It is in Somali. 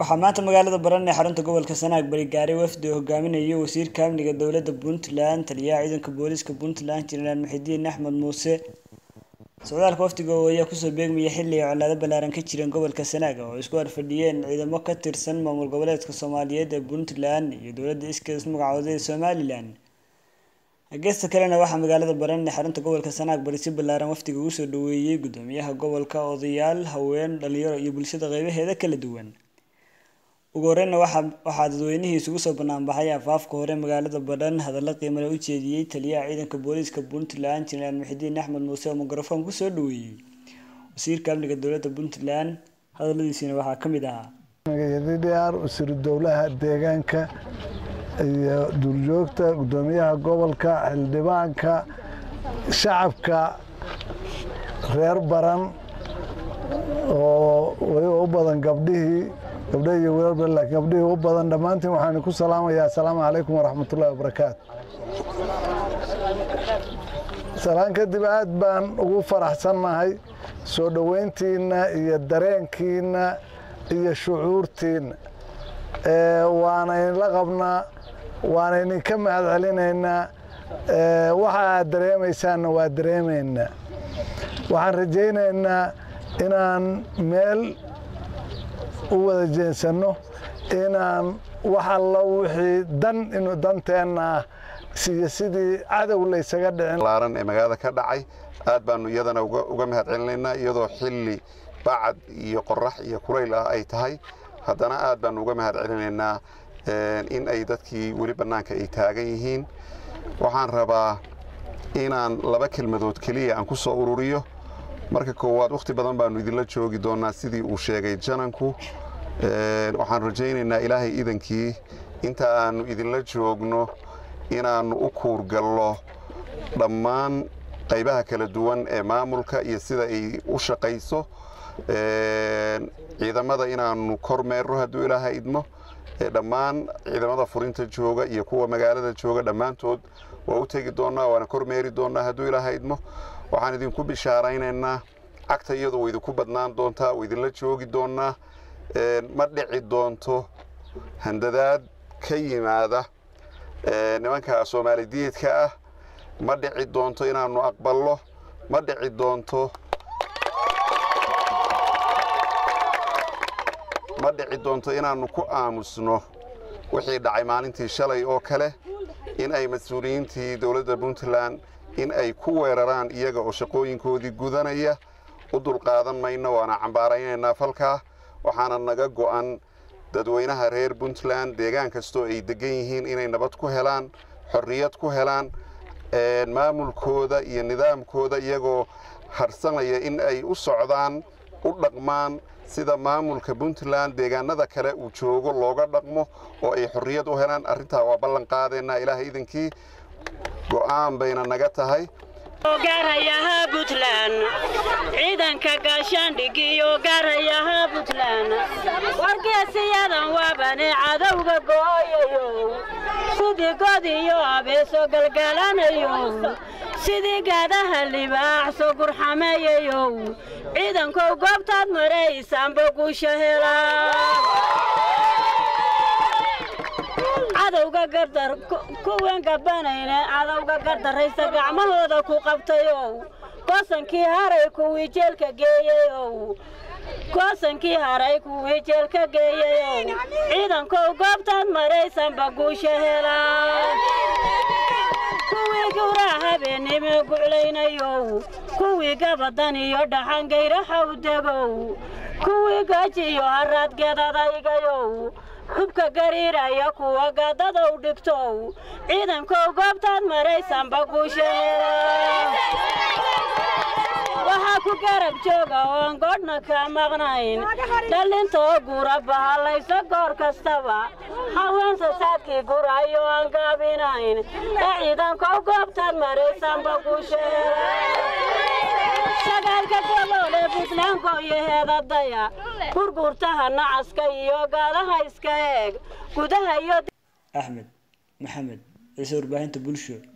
waxaa maanta magaalada baran ee xarunta gobolka sanaag bari gaaray wafdi oo hogaaminayay wasiirka amniga dowladda puntland taliyaha ciidanka booliiska puntland jenaraal muxidiin axmed muuse socdaalka wafdiga oo ayaa kusoo beegmaya xilli ay colaado ballaaran ka jireen gobolka sanaag oo isku horfadhiyeen ciidamo ka tirsan maamul goboleedka soomaaliyeed ee puntland iyo dowladda iskees magacooda ee somalilan geesta kalena waxaa magaalada baran ee xarunta gobolka sanaag bari si ballaaran wafdiga ugu soo dhaweeyey gudoomiyaha gobolka odayaal haween dhalinyaro iyo bulshada qeybaheeda kala duwan ugu horeyna waxaa waxaa dadweynihii isugu soo banaanbaxay afaafka hore magaalada badhan hadallo qiimale u jeediyey taliyaha ciidanka booliiska puntland jenaraal muxidiin axmed muuse oo mikrofon kusoo dhaweeyey wasiirka amniga dowladda puntland hadaladiisiina waxaa ka mid ahaa dr wasiiru dowlaha deegaanka iyo duurjoogta gudoomiyaha gobolka xildhibaanka shacabka reer baran oo weliba u badan gabdhihii gabdha iyo wiilba laakiin gabdhihii u badan dhammaantiin waxaan ku salaamayaa asalaamu calaykum waraxmatullahi wabarakaatu salaan kadib aad baan ugu faraxsannahay soo dhoweyntiinna iyo dareenkiinna iyo shucuurtiinna waana idinla qabnaa waana idinka mahad celinaynaa waxa aad dareemaysaanna waa dareemaynaa waxaan rajaynaynaa inaan meel u wada jeensanno inaan wax alla wixii dan inuu danteenna ah iyo sidii cadow laysaga dhicin laaran ee magaalada ka dhacay aad baanu iyadana uga mahad celinaynaa iyadoo xilli bacad iyo qorax iyo kulayl ah ay tahay haddana aad baanu uga mahad celinaynaa in ay dadkii weli bannaanka ay taagan yihiin waxaan rabaa inaan laba kelmadood keliya aan ku soo ururiyo marka koowaad wakhti badan baanu idinla joogi doonnaa sidii uu sheegay jananku waxaan rajaynaynaa ilaahay idankii inta aannu idinla joogno inaannu u kuurgallo dhammaan qaybaha kala duwan ee maamulka iyo sida ay u shaqayso ciidamada inaannu kormeerno hadduu ilaahay idmo dhammaan ciidamada furinta jooga iyo kuwa magaalada jooga dhammaantood waa u tegi doonnaa waana kormeeri doonnaa hadduu ilaahay idmo waxaan idinku bishaaraynaynaa cagta iyadu way idinku badnaan doontaa way idinla joogi doonnaa ma dhici doonto handadaad ka yimaada nimanka soomaalidiidka ah ma dhici doonto inaannu aqballo ma dhici doonto ma dhici doonto inaannu ku aamusno wixii dhacay maalintii shalay oo kale in ay mas-uuliyiintii dowladda puntland in ay ku weeraraan iyaga oo shaqooyinkoodii gudanaya u dulqaadan mayno waana cambaaraynaynaa falkaa waxaana naga go'an dadweynaha reer puntland deegaan kastoo ay deggan yihiin inay nabad ku helaan xorriyad ku helaan maamulkooda iyo nidaamkooda iyagoo harsanaya in ay u socdaan u dhaqmaan sida maamulka puntland deegaanada kale uu joogo looga dhaqmo oo ay xorriyad u helaan arrintaa waa ballan qaadaynaa ilaahay idankii go'aan bayna naga tahay gaarayaha puntland ciidanka gaashaandhigiyo gaarayaha puntland wargeesiyadan waabane cadowga gooyayo sidii god iyo abeeso galgalanayo sidii gaadaha libaaxso gurxameeyayow ciidankow goobtaad maraysaanba guusha helaa cadowga gardar kuwan gabanayne cadowga gardarraysa gacmahooda ku qabtayow goosankii haray kuwii jeelka geeyayow goosankii haray kuwii jeelka geeyayow ciidankow goobtaad maraysanba guusha helaa kuwii guraa habeennimo guclaynayow kuwii gabadan iyo dhaxangayraxaw degow kuwii gaji iyo haraadgeedadaygayow hubka gariiraya kuwa gaadadow dhigtow ciidankow goobtaad maraysanba guusha waxaa ku garab jooga oon godhna ka maqnayn dhallintoo gura bahallayso goor kastaba haweensa saadkii gurayo aan gaabinayn ee ciidankow goobtaad maraysanba guusha sagaalka gobol ee buntlandko iyo heedadaya burburtaha nacaska iyo gaadaha iska eeg gudaha iyo axmed maxamed ciise warbaahinta bulsho